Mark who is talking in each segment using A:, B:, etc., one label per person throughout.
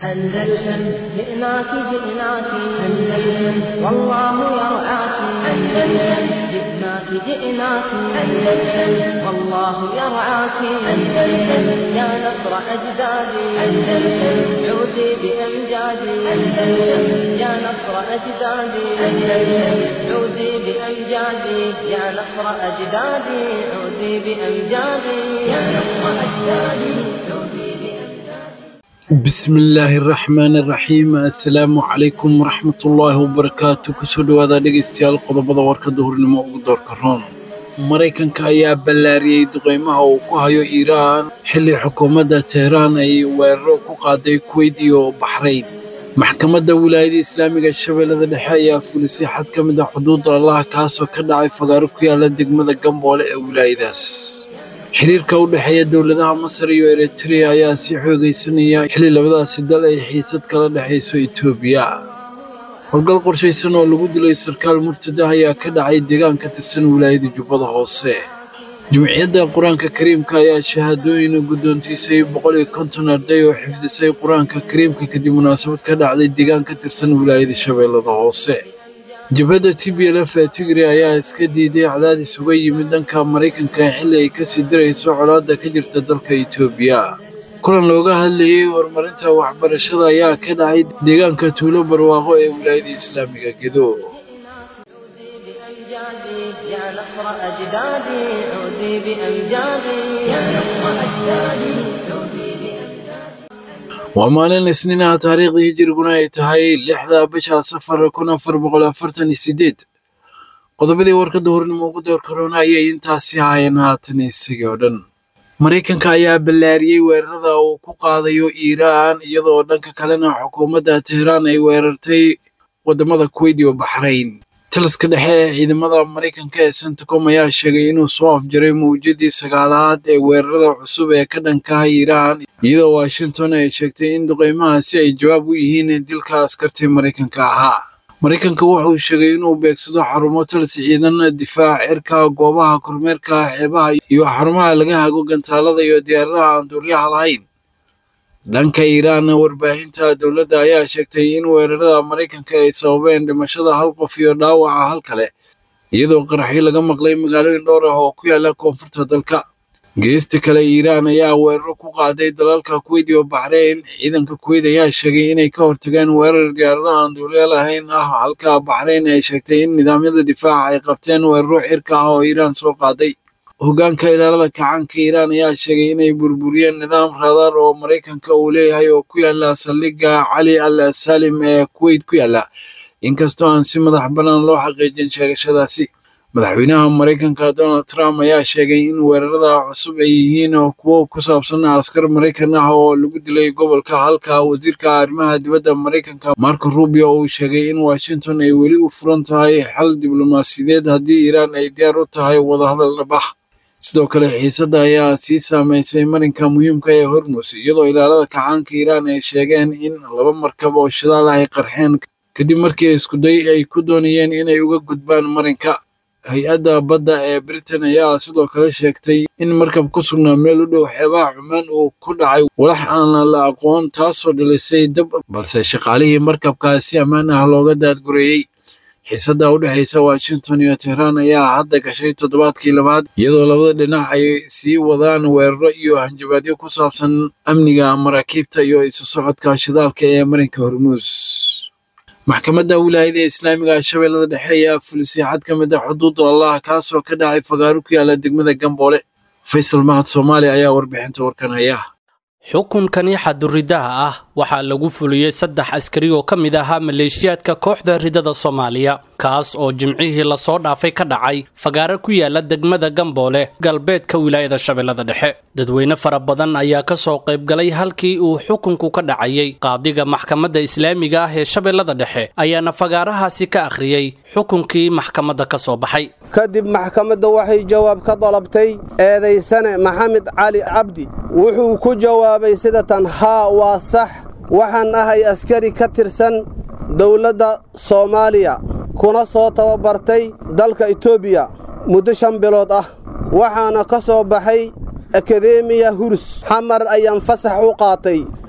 A: أندلسن جئناك جئناك أندلسن والله يرعاك أندلسن جئناك جئناك أندلسن والله يرعاك أندلسن يا نصر أجدادي أندلسن عودي بأمجادي أندلسن يا نصر أجدادي أندلسن عودي بأمجادي يا نصر أجدادي عودي بأمجادي يا نصر أجدادي عودي بأمجادي
B: بسم illaahi raxmaan raxiim assalaamu calaykum waraxmatullaahi wabarakaatu kusoo dhowaada dhegaystayaal qodobada warka duhurnimo ugu doorka roon maraykanka ayaa ballaariyey duqeymaha uu ku hayo iiraan xilli xukuumadda tehraan ay weeraro ku qaaday kuweyt iyo baxrayn maxkamadda wilaayada islaamiga shabeellada dhexe ayaa fulisay xad ka mid ah xuduudda allaha kaasoo ka dhacay fagaaro ku yaala degmada gamboole ee wilaayadaas xiriirka u dhexeeya dowladaha masar iyo eritrea ayaa sii xoogaysanaya xilli labadaasi dal ay xiisad kala dhexayso etoobiya howlgal qorshaysan oo lagu dilay sarkaal murtada ayaa ka dhacay deegaan ka tirsan wilaayada jubbada hoose jumciyadda qur-aanka kariimka ayaa shahaadooyin guddoontiisay boqol iyo konton arday oo xifdisay qur-aanka kariimka kadib munaasabad ka dhacday deegaan ka tirsan wilaayada shabeellada hoose jabhadda t b l f ee tigre ayaa iska diiday cadaadis uga yimid dhanka maraykanka xilli ay kasii dirayso colaadda ka jirta dalka etoobiya kulan looga hadlayey horumarinta waxbarashada ayaa ka dhacay deegaanka tuulo barwaaqo ee wilaayada islaamiga gedo
A: عودي بأمجادي يا نصر أجدادي عودي بأمجادي يا نصر أجدادي عودي بأمجادي
B: waa maalin isniinaha taariikhdii hijiriguna ay tahay lixda bisha safar kun afar boqol afartan iyo sideed qodobadii warka duhurnimo ugu door karoona ayay intaasi haayeen haatan isagii oo dhan maraykanka ayaa ballaariyey weerarada uu ku qaadayo iiraan iyadoo dhanka kalena xukuumadda tehraan ay weerartay wadamada kuweyt iyo baxrayn taliska dhexe ee ciidamada maraykanka ee centcom ayaa sheegay inuu soo afjaray mawjadii sagaalaad ee weerarada cusub ee ka dhanka ah iiraan iyadoo washington ay sheegtay in duqeymahaasi ay jawaab u yihiin dilka askartii maraykanka ahaa maraykanka wuxuu sheegay inuu beegsado xarumo talis ciidan difaac cirka goobaha kormeerka xeebaha iyo xarumaha laga hago gantaalada iyo diyaaradaha aan duuliyaha lahayn dhanka iiraan warbaahinta dowladda ayaa sheegtay in weerarada maraykanka ay sababeen dhimashada hal qof iyo dhaawaca hal kale iyadoo qaraxyo laga maqlay magaalooyin dhowr ah oo ku yaala koonfurta dalka geesta kale iiraan ayaa weeraro ku qaaday dalalka kuweyt iyo baxreyn ciidanka kuweyt ayaa sheegay inay ka hortageen weerar diyaaradaha aan duuliyo lahayn ah halka baxreyn ay sheegtay in nidaamyada difaaca ay qabteen weeraro xirka ah oo iiraan soo qaaday hoggaanka ilaalada kacaanka iiraan ayaa sheegay inay burburiyeen nidaam raadaar oo maraykanka uu leeyahay oo ku yaala saldhigga cali al saalim ee kuweyt ku yaala inkastoo aan si madax bannaan loo xaqiijin sheegashadaasi madaxweynaha maraykanka donald trump ayaa sheegay in weerarada cusub ay yihiin kuwo ku saabsan askar maraykan ah oo lagu dilay gobolka halka wasiirka arrimaha dibadda maraykanka marco rubio uu sheegay in washington ay weli u furan tahay xal diblomaasiyadeed haddii iiraan ay diyaar u tahay wadahadal dhab ah sidoo kale xiisadda ayaa sii saameysay marinka muhiimka ee hormus iyadoo ilaalada kacaanka iiraan ay sheegeen in laba markab oo shidaal ah ay qarxeen kadib markii iskuday ay ku doonayeen inay uga gudbaan marinka hay-adda badda ee britain ayaa sidoo kale sheegtay in markab ku sugnaa meel u dhow xeebaha cumaan uu ku dhacay walax aan la aqoon taasoo dhalisay dab balse shaqaalihii markabkaas si ammaan ah looga daadgureeyey xiisadda u dhexaysa washington iyo tehraan ayaa hadda gashay toddobaadkii labaad iyadoo labada dhinac ay sii wadaan weeraro iyo hanjabaadyo ku saabsan amniga maraakiibta iyo isu socodka shidaalka ee marinka hormuus maxkamadda wilaayada islaamiga shabeellada dhexe ayaa fulisay xad ka mid ah xuduudda allah kaasoo ka dhacay fagaaro ku yaala degmada gamboole faysal mahad soomaaliya ayaa warbixinta warkan haya
C: xukunkani xaduridaha ah waxaa lagu fuliyey saddex askari oo ka mid ahaa maleeshiyaadka kooxda ridada soomaaliya kaas oo jimcihii lasoo dhaafay ka dhacay fagaaro ku yaala degmada gamboole galbeedka wilaayada shabeellada dhexe dadweyne fara badan ayaa ka soo qaybgalay halkii uu xukunku ka dhacayey qaadiga maxkamadda islaamiga ah ee shabeellada dhexe ayaana fagaarahaasi ka akhriyey xukunkii maxkamadda ka soo baxay
D: kadib maxkamadda waxay jawaab ka dalabtay eedaysane maxamed cali cabdi wuxuu ku jawaabay sida tan haa waa sax waxaan ahay askari ka tirsan dowladda soomaaliya kuna soo tababartay dalka etoobiya muddo shan bilood ah waxaana ka soo baxay akademiya hurus xamar ayaan fasax u qaatay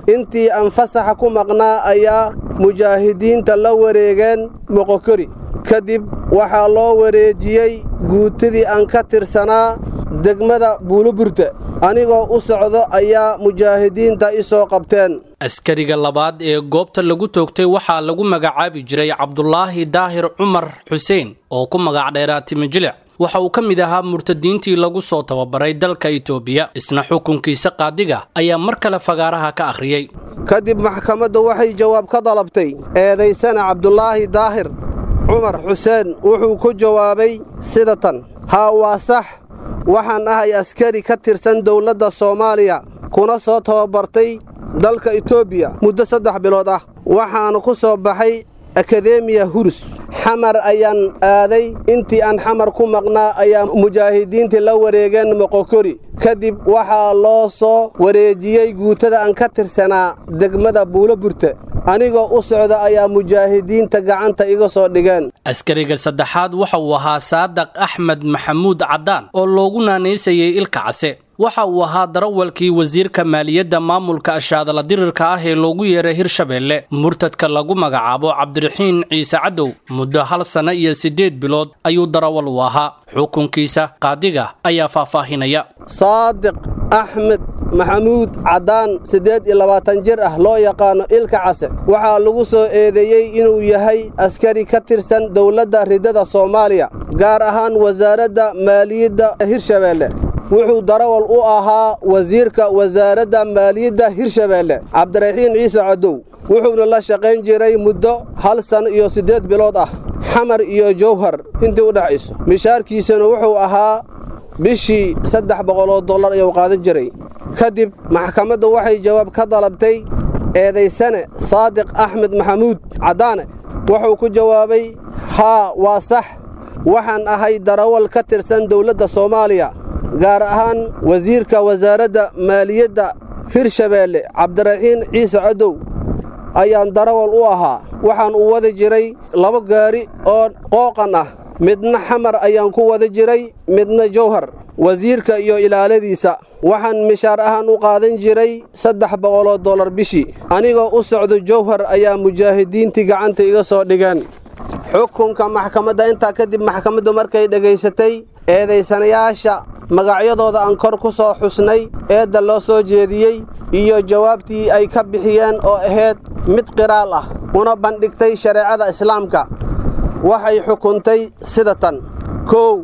D: intii aan fasaxa ku maqnaa ayaa mujaahidiinta la wareegeen moqokori kadib waxaa loo wareejiyey guutidii aan ka tirsanaa degmada buuloburta anigoo u socdo ayaa mujaahidiinta i soo qabteen
C: askariga labaad ee goobta lagu toogtay waxaa lagu magacaabi jiray cabdulaahi daahir cumar xuseen oo ku magac dheeraa timijilic waxa uu ka mid ahaa murtadiintii lagu soo tababaray dalka itoobiya isna xukunkiisa qaadiga ayaa mar kale fagaaraha ka akhriyey
D: kadib maxkamaddu waxay jawaab ka dalabtay eedaysana cabdulaahi daahir cumar xuseen wuxuu ku jawaabay sida tan haa waa sax waxaan ahay askari ka tirsan dowladda soomaaliya kuna soo tababartay dalka itoobiya muddo saddex bilood ah waxaana ku soo baxay akademiya hurus xamar ayaan aaday intii aan xamar ku maqnaa ayaa mujaahidiintii la wareegeen moqokori kadib waxaa loo soo wareejiyey guutada aan ka tirsanaa degmada buuloburta anigoo u socda ayaa mujaahidiinta gacanta iga soo dhigeen
C: askariga saddexaad waxa uu ahaa saadaq axmed maxamuud caddaan oo loogu naanaysayay ilka case waxa uu ahaa darawalkii wasiirka maaliyadda maamulka ashaadala dirirka ah ee loogu yeeray hirshabeelle murtadka lagu magacaabo cabdiraxiin ciise cadow muddo hal sanno iyo siddeed bilood ayuu darawal u ahaa xukunkiisa qaadiga ayaa faahfaahinaya
D: saadiq axmed maxamuud caddaan siddeed iyo labaatan jir ah loo yaqaano ilka case waxaa lagu soo eedeeyey inuu yahay askari ka tirsan dowladda ridada soomaaliya gaar ahaan wasaaradda maaliyadda hirshabeelle wuxuu darawal u ahaa wasiirka wasaaradda maaliyadda hirshabeelle cabdiraxiin ciise cadow wuxuuna la shaqayn jiray muddo hal san iyo siddeed bilood ah xamar iyo jowhar intii u dhexayso mishaarkiisana wuxuu ahaa bishii saddex boqoloo dollar ayuu qaadan jiray kadib maxkamaddu waxay jawaab ka dalabtay eedaysane saadiq axmed maxamuud caddaane wuxuu ku jawaabay haa waa sax waxaan ahay darawal ka tirsan dowladda soomaaliya gaar ahaan wasiirka wasaaradda maaliyadda hirshabeelle cabdiraxiin ciise cadow ayaan darawal u ahaa waxaan u wadi jiray laba gaari oo qooqan ah midna xamar ayaan ku wada jiray midna jowhar wasiirka iyo ilaaladiisa waxaan mishaar ahaan u qaadan jiray saddex boqoloo dollar bishii anigoo u socdo jowhar ayaa mujaahidiintii gacanta iga soo dhigeen xukunka maxkamadda intaa kadib maxkamaddu markay dhegaysatay eedaysanayaasha magacyadooda aan kor ku soo xusnay eedda loo soo jeediyey iyo jawaabtii ay ka bixiyeen oo ahayd mid qiraal ah una bandhigtay shareecada islaamka waxay xukuntay sida tan kow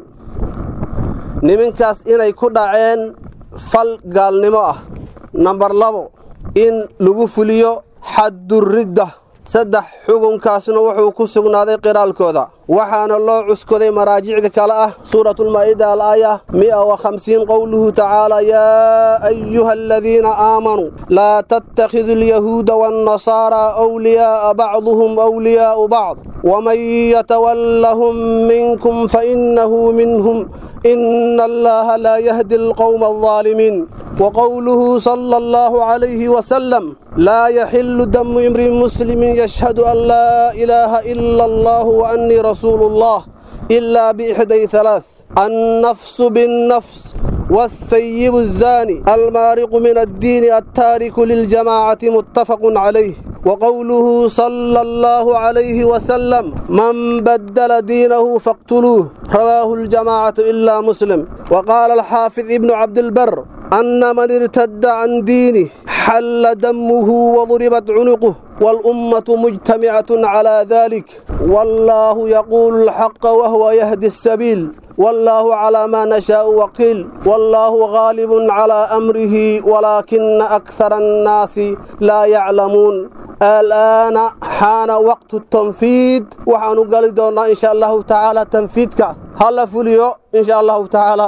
D: niminkaas inay ku dhaceen fal gaalnimo ah nambar labo in lagu fuliyo xadduridda saddex xukunkaasna wuxuu ku sugnaaday qiraalkooda waxaana loo cuskoday maraajicda kale ah suuratulmaa'ida alaaya mi'a wa khamsiin qowluhu tacaala yaa ayuha aladiina aamanuu laa tattakhidu alyahuuda waannasaaraa awliyaa'a bacduhum awliyaa'u bacd waman yatawallahum minkum fainnahu minhum إن الله لا يهدي القوم الظالمين وقوله صلى الله عليه وسلم لا يحل دم امرئ مسلم يشهد أن لا إله إلا الله وأني رسول الله إلا بإحدى ثلاث النفس بالنفس والثيب الزاني المارق من الدين التارك للجماعة متفق عليه وقوله صلى الله عليه وسلم من بدل دينه فاقتلوه رواه الجماعة إلا مسلم وقال الحافظ ابن عبد البر أن من ارتد عن دينه حل دمه وضربت عنقه والأمة مجتمعة على ذلك والله يقول الحق وهو يهدي السبيل والله على ما نشاء وقيل والله غالب على أمره ولكن أكثر الناس لا يعلمون الآن حان وقت التنفيذ وحن قال دونا إن شاء الله تعالى تنفيذك هلا فوليو إن شاء الله تعالى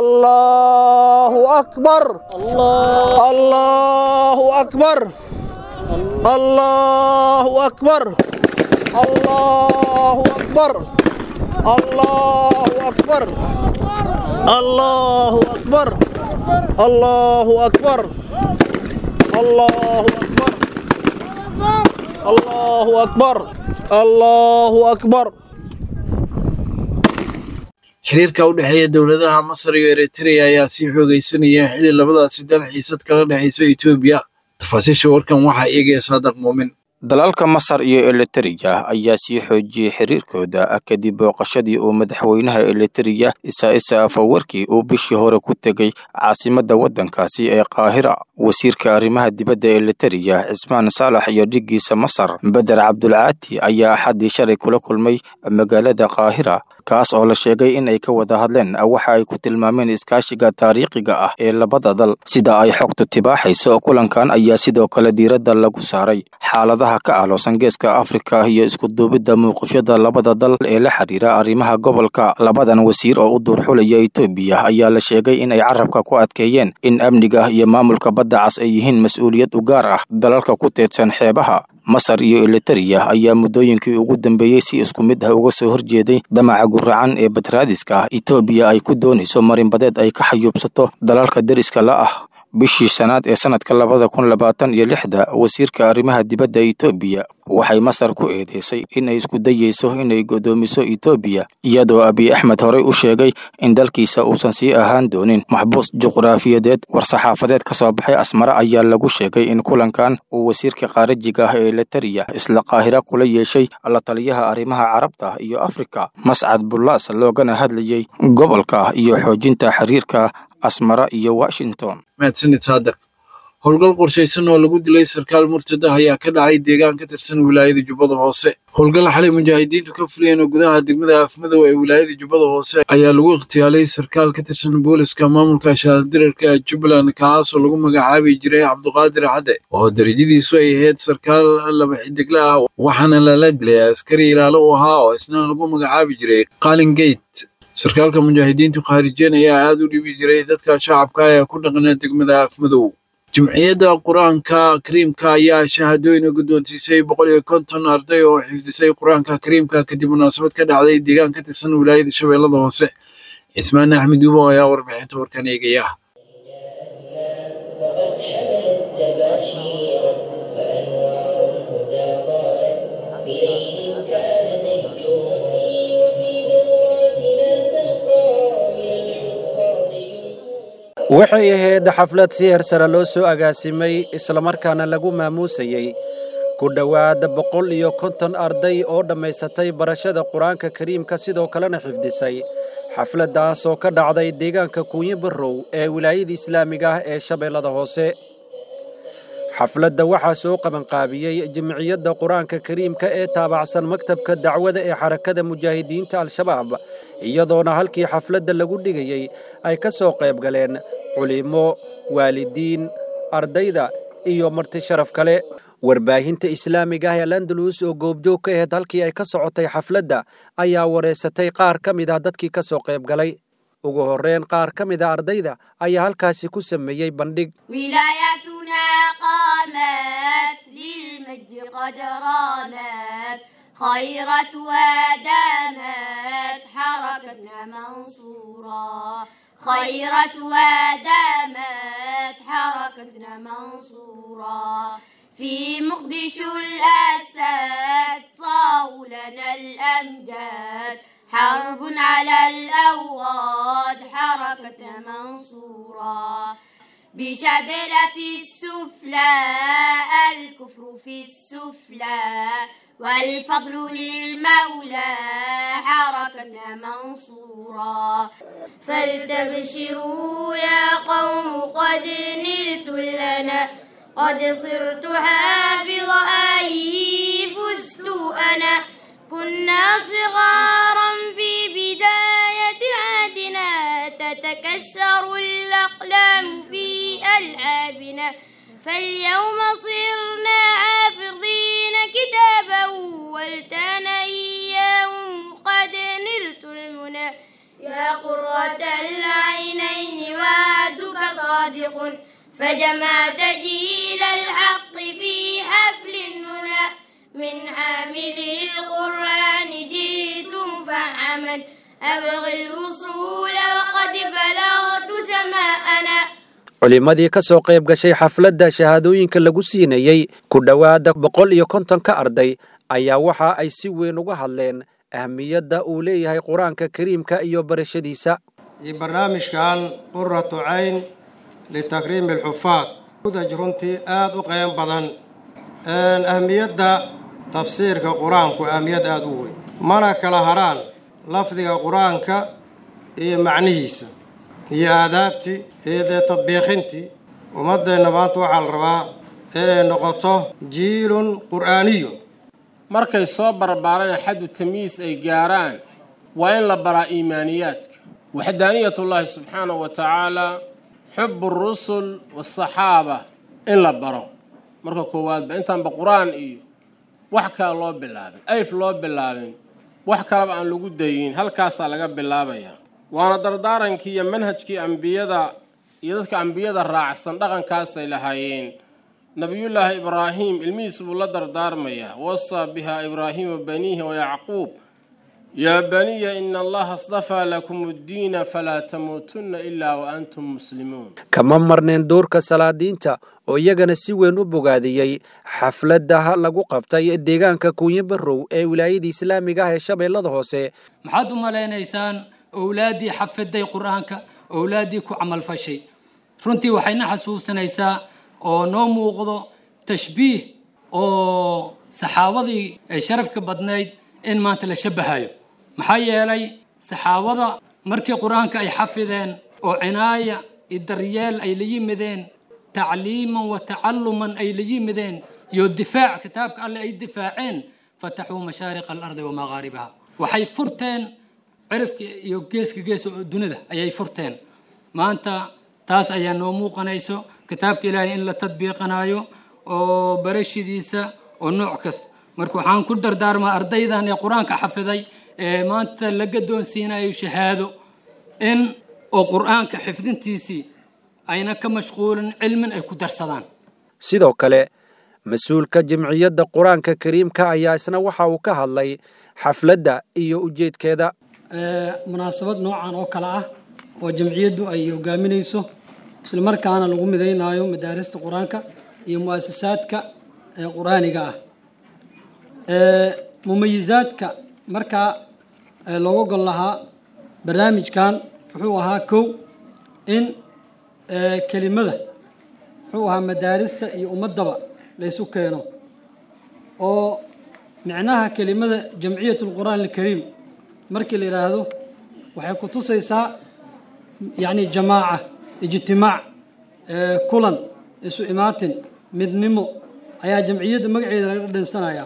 D: الله أكبر الله, الله أكبر الله أكبر الله أكبر الله أكبر الله أكبر الله أكبر الله أكبر الله أكبر الله أكبر
B: xiriirka u dhexeeya dowladaha masar iyo eritrea ayaa sii xoogaysanaya xili labadaasi dal xiisad kala dhexayso etoobiya tafaasiisha warkan waxaa eegaya saadaq muumin
E: dalalka masar iyo elitariya ayaa sii xoojiyey xiriirkooda kadib booqashadii uu madaxweynaha elitariya isaa'isa afawarkii uu bishii hore ku tegey caasimadda waddankaasi ee qaahira wasiirka arrimaha dibadda elitariya cismaan saalax iyo dhiggiisa masar beder cabdulcaati ayaa axaddii shalay kula kulmay magaalada qaahira kaas oo la sheegay in ay ka wada hadleen waxa ay ku tilmaameen iskaashiga taariikhiga ah ee labada dal sida ay xogtu tibaaxayso kulankan ayaa sidoo kale diiradda lagu saaray xaaladaha ka aaloosan geeska afrika iyo iskuduubidda muuqashada labada dal ee la xiriira arrimaha gobolka labadan wasiir oo u duurxulaya etoobiya ayaa la sheegay in ay carabka ku adkeeyeen in amniga iyo maamulka badda cas ay yihiin mas-uuliyad u gaar ah dalalka ku teedsan xeebaha masar iyo elitariya ayaa muddooyinkii ugu dambeeyey si isku mid ah uga soo horjeeday damaca guracan ee batraadiska ah etoobiya ay ku doonayso marinbadeed ay ka xayuubsato dalalka deriska la ah bishii shanaad ee sanadka labada kun labaatan iyo lixda wasiirka arrimaha dibadda etoobiya waxay masar ku eedeysay in ay isku dayeyso inay godoomiso etoobiya iyadoo abiy axmed horey u sheegay in dalkiisa uusan sii ahaan doonin maxbuus juqraafiyadeed war-saxaafadeed ka soo baxay asmare ayaa lagu sheegay in kulankan uu wasiirka khaarijiga ah ee elitariya isla qaahira kula yeeshay la taliyaha arrimaha carabta iyo afrika mascad bullaas loogana hadlayey gobolka iyo xoojinta xiriirka asmara iyo washington
B: mahadsanid saadaq howlgal qorshaysan oo lagu dilay sarkaal murtad ah ayaa ka dhacay deegaan ka tirsan wilaayada jubbada hoose howlgal xalay mujaahidiintu ka fuliyeen oo gudaha degmada afmadow ee wilaayada jubbada hoose ayaa lagu ikhtiyaalay sarkaal ka tirsan booliska maamulka shaaldirarka jubbaland kaasoo lagu magacaabi jiray cabduqaadir cadde oo darajadiisu ay ahayd sarkaal laba xidigle ah waxaana lala dilay askari ilaalo u ahaa oo isna lagu magacaabi jiray qalin gate sarkaalka mujaahidiintu khaarijeen ayaa aad u dhibi jiray dadka shacabka ee ku dhaqna degmada afmadow jimciyadda qur-aanka kariimka ayaa shahaadooyin guddoonsiisay boqol iyo konton arday oo xifdisay qur-aanka kariimka kadib munaasabad ka dhacday deegaan ka tirsan wilaayada shabeellada hoose cismaan axmed yuubo ayaa warbixinta warkan eegaya
F: waxay ahayd xaflad si hersare loo soo agaasimay islamarkaana lagu maamuusayey ku dhowaad boqol iyo konton arday oo dhammaysatay barashada qur-aanka kariimka sidoo kalena xifdisay xafladdaas oo ka dhacday deegaanka kuunyi barrow ee wilaayada islaamiga ah ee shabeellada hoose xafladda waxaa soo qabanqaabiyey jimciyadda qur-aanka kariimka ee taabacsan maktabka dacwada ee xarakada mujaahidiinta al-shabaab iyadoona halkii xafladda lagu dhigayey ay ka soo qayb galeen culimo waalidiin ardayda iyo marti sharaf kale warbaahinta islaamiga ah ee landalus oo goobjoog ka ahayd halkii ay ka socotay xafladda ayaa wareysatay qaar ka mid ah dadkii ka soo qayb galay ugu horreyn qaar ka mid a ardayda ayaa halkaasi ku sameeyey bandhig
G: ولايتنا قامت للمجد قد رامت خيرت ودامت حركتنا منصورة خيرت ودامت حركتنا منصورة في مقدشو الأسد صاغوا لنا الأمجاد حرب على الأوغاد حركتنا منصورة بشبلة السفلى الكفر في السفلى والفضل للمولى حركتنا منصورا فلتبشروا يا قوم قد نلت لنا قد صرت حافظ آيه فزت أنا كنا صغارا في بداية عهدنا تتكسر الأقلام في ألعابنا فاليوم صرنا حافظين كتابا والتان إياهم قد نلت المنى يا قرة العينين وعدك صادق فجمعت جيل الحق في حفل المنى من عامل القرآن جئت مفعما أبغي الوصول وقد بلغت سماءنا
F: culimmadii ka soo qayb gashay xafladda shahaadooyinka lagu siinayey ku dhowaada boqol iyo kontonka arday ayaa waxa ay si weyn uga hadleen ahmiyadda uu leeyahay qur-aanka kariimka iyo barashadiisa
H: iyo barnaamijkan quratu cayn litakriimi alxufaad udaj runtii aad u qeyn badan ahmiyadda tafsiirka qur-aanku ahmiyad aada u weyn mana kala haraan lafdiga qur-aanka iyo macnihiisa iyo aadaabtii iyo dee tadbiiqintii ummaddeenna maanta waxaa la rabaa inay noqoto jiilun qur'aaniyun
I: markay soo barbaaraan xaddu tamyiis ay gaaraan waa in la baraa iimaaniyaadka waxdaaniyatullaahi subxaanahu wa tacaalaa xubu rusul waasaxaaba in la baro marka koowaadba intaanba qur-aan iyo wax kale loo bilaabin ayf loo bilaabin wax kaleba aan lagu dayin halkaasaa laga bilaabayaa waana dardaarankii iyo manhajkii ambiyada iyo dadka ambiyada raacsan dhaqankaasay lahaayeen nabiyullaahi ibraahim ilmihiis buu la dardaarmayaa wasaa bihaa ibraahiimu baniihi wayacquub yaa baniya ina allaha astafaa lakum addiina falaa tamuutunna ilaa wa antum muslimuun
F: kama marneen doorka salaadiinta oo iyagana si weyn u bogaadiyey xafladaha lagu qabtay deegaanka kuunyo barrow ee wilaayada islaamiga ah ee shabeellada hoose
J: maxaad u malaynaysaan owlaaddii xafiday qur-aanka owlaaddii ku camalfashay runtii waxayna xasuusinaysaa oo noo muuqdo tashbiih oo saxaabadii ay sharafka badnayd in maanta la shabahayo maxaa yeelay saxaabada markii qur-aanka ay xafideen oo cinaaya iyo daryeel ay la yimideen tacliiman wa tacaluman ay la yimideen iyo difaac kitaabka alle ay difaaceen fataxuu mashaariqa alardi wa maqaaribaha waxay furteen cirifka iyo geeska gees oo dunida ayay furteen maanta taas ayaa noo muuqanayso kitaabka ilaahay in la tadbiiqanayo oo barashidiisa oo nooc kasta marka waxaan ku dardaarmaa ardaydan ee qur-aanka xafiday ee maanta la gadoonsiinayo shahaado in oo qur-aanka xifdintiisii ayna ka mashquulin cilmin ay ku darsadaan
F: sidoo kale mas-uulka jimciyadda qur-aanka kariimka ayaa isna waxa uu ka hadlay xafladda iyo ujeedkeeda
K: munaasabad noocan oo kale ah oo jamciyaddu ay hogaaminayso isla markaana lagu midaynaayo madaarista qur-aanka iyo mu'asasaadka qur-aaniga ah mumayizaadka markaa looga gol lahaa barnaamijkan wuxuu ahaa kow in kelimada wuxuu ahaa madaarista iyo ummaddaba laysu keeno oo micnaha kelimada jamciyat alqur'aan alkariim markii la yidhaahdo waxay ku tusaysaa yacni jamaaca ijtimaac kulan isu imaatin midnimo ayaa jamciyadda magaceeda laga dhadhansanayaa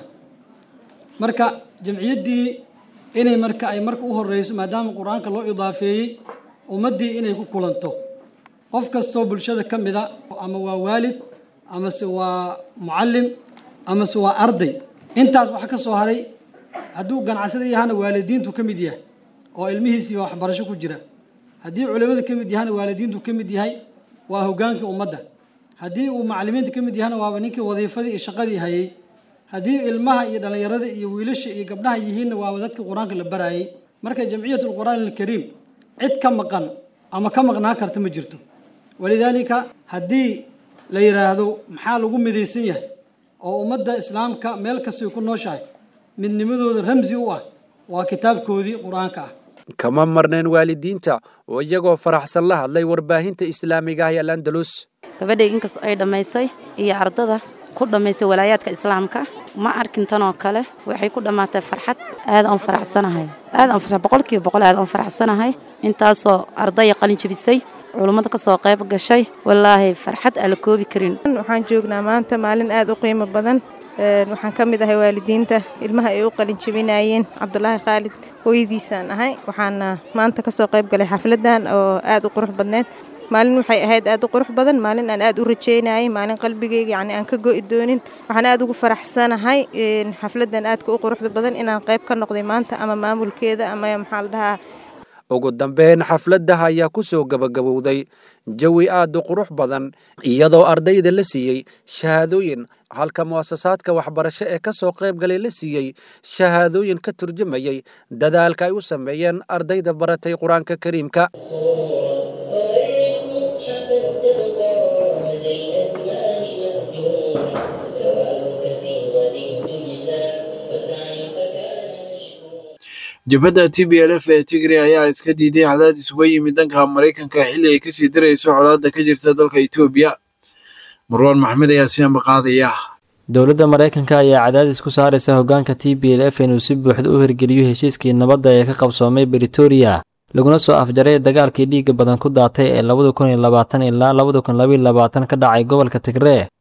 K: marka jamciyaddii inay marka ay marka u horeyso maadaama qur-aanka loo idaafeeyey ummaddii inay ku kulanto qof kastoo bulshada ka mida ama waa waalid amase waa mucallim amase waa arday intaas waxa ka soo haray hadduu ganacsada yahana waalidiintu ka mid yahay oo ilmihiisii waxbarasho ku jira haddii culimada ka mid yahana waalidiintu ka mid yahay waa hogaankii ummadda haddii uu macalimiinta ka mid yahana waaba ninkii wadiifadii iyo shaqadii hayay haddii ilmaha iyo dhallinyarada iyo wiilasha iyo gabdhaha yihiinna waaba dadkii qur-aanka la baraayay marka jamciyat alqur'aan alkariim cid ka maqan ama ka maqnaan karta ma jirto walidaalika haddii la yidhaahdo maxaa lagu midaysan yahay oo ummadda islaamka meel kastay ku nooshahay midnimadooda ramsi u ah waa kitaabkoodii qur-aanka ah
F: kama marneen waalidiinta oo iyagoo faraxsan la hadlay warbaahinta islaamiga ah ee alandalus
L: gabadhay inkastoo ay dhammaysay iyo ardada ku dhammaysay walaayaadka islaamka ma arkin tanoo kale waxay ku dhammaatay farxad aad aan faraxsanahay aad aan farxad boqolkiiba boqol aad aan faraxsanahay intaasoo ardaya qalin jebisay culummada ka soo qayb gashay wallaahi farxad aan la koobi karin
M: waxaan joognaa maanta maalin aad u qiimo badan waxaan ka mid ahay waalidiinta ilmaha ay u qalin jebinayeen cabdulaahi khaalid hooyadiisaan ahay waxaana maanta ka soo qayb galay xafladan oo aad u qurux badneed maalin waxay ahayd aad u qurux badan maalin aan aad u rajeynayay maalin qalbigayga yacni aan ka go'i doonin waxaan aad ugu faraxsanahay xafladan aadka u quruxda badan inaan qayb ka noqday maanta ama maamulkeeda ama maxaa la dhahaa
F: ugu dambeyn xafladdaha ayaa ku soo gebagabowday jawi aad u qurux badan iyadoo ardayda la siiyey shahaadooyin halka mu'asasaadka waxbarasho ee ka soo qayb galay la siiyey shahaadooyin ka turjumayay dadaalka ay u sameeyeen ardayda baratay qur-aanka kariimka
B: jabhadda t b l f ee tigray ayaa iska diiday cadaadis uga yimid dhanka maraykanka xilli ay kasii darayso colaadda ka jirta dalka etoobiya marwaan maxmed ayaa si ambaqaadaya
N: dowladda maraykanka ayaa cadaadis ku saaraysa hoggaanka t b l f inuu si buuxda u hirgeliyo heshiiskii nabadda ee ka qabsoomay britoria laguna soo afjaray dagaalkii dhiigga badan ku daatay ee labada kun iyo labaatan ilaa labada kun labaiyo labaatan ka dhacay gobolka tigree